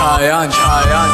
Giant, giant.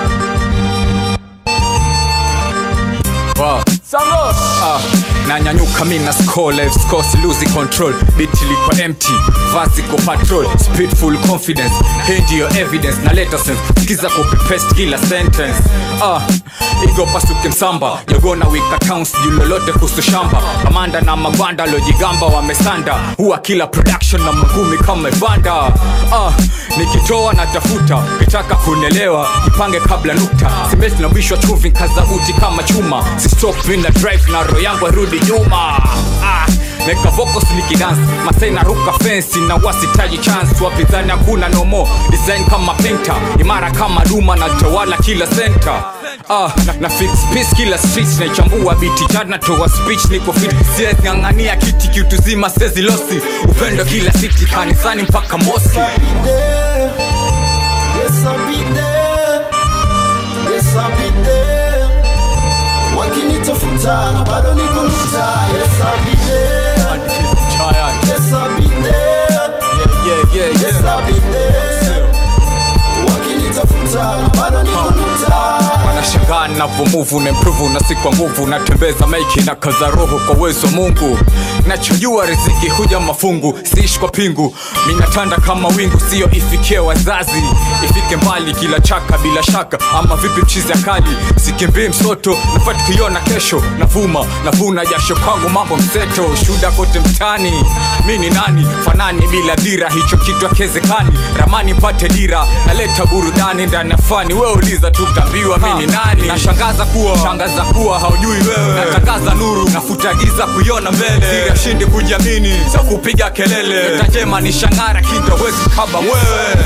Wow. Ah, nanyanyuka mina score live score si losing control beat liko empty vasi ko patrol speed full confidence hii ndiyo evidence naleta sense sikiza copy paste kila sentence ah, igo pasuke msamba jogona wika towns juu lolote kuhusu shamba kamanda na magwanda lojigamba wamesanda huwa kila production na magumi kama vanda ah, nikitoa natafuta kitaka kunelewa jipange kabla nukta simesi na mwisho wa chumvi kazabuti kama chuma si stop mina drive na roho yangu arudi nyuma ah, neka vocals nikidance masai naruka fensi na wasitaji chance wapinzani hakuna nomo design kama painter imara kama duma na tawala kila center Ah, na, na fix peace kila street naichambua biti jana toa speech niko fit siwezi ng'ang'ania kiti kiutuzima sezi losi upendo kila city kanisani mpaka moski there. Yes, I'll be there. Yes, I'll be there. Wakinitafuta na bado niko nita. Yes, I'll be there. Giant. Yes, I'll be there. Yeah, yeah, yeah, Yes, yeah. I'll be there. Wakinitafuta na bado niko nita. wanashangaa navomuvu na improve na si kwa nguvu natembeza maiki na kaza roho kwa uwezo wa mungu nachojua riziki huja mafungu siishi kwa pingu minatanda kama wingu siyo ifikie wazazi ifike mbali kila chaka bila shaka ama vipi mchizi akali sikimbii msoto nafaa tukiona kesho navuma navuna jasho kwangu mambo mseto shuda kote mtani mi ni nani fanani bila dira hicho kitu akezekani ramani mpate dira naleta burudani ndani ya fani we uliza tutambiwa mi ni nani nashangaza kuwa shangaza kuwa haujui wewe natangaza nuru nafuta giza kuiona mbele siri ashindi kujiamini za kupiga kelele tajema ni shangara kinda wezi kaba wewe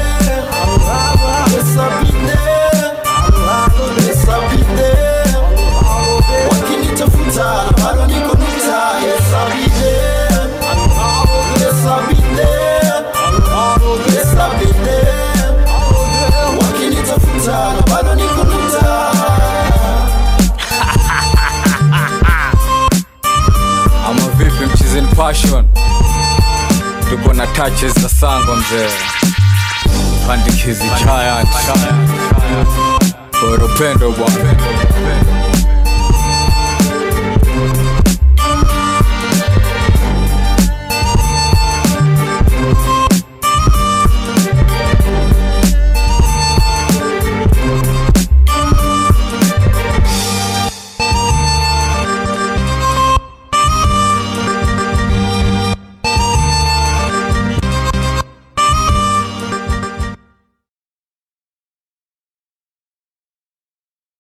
Yes, I'll be there. Yes, I'll be there. Wakinitafuta na bado niko nita. Yes, I'll be there. Yes, I'll be there. Yes, I'll be there. Wakinitafuta na bado niko nita. ama vipi mchizini passion tuko na touches za sango mzee pandikizi giant kwa upendo bwana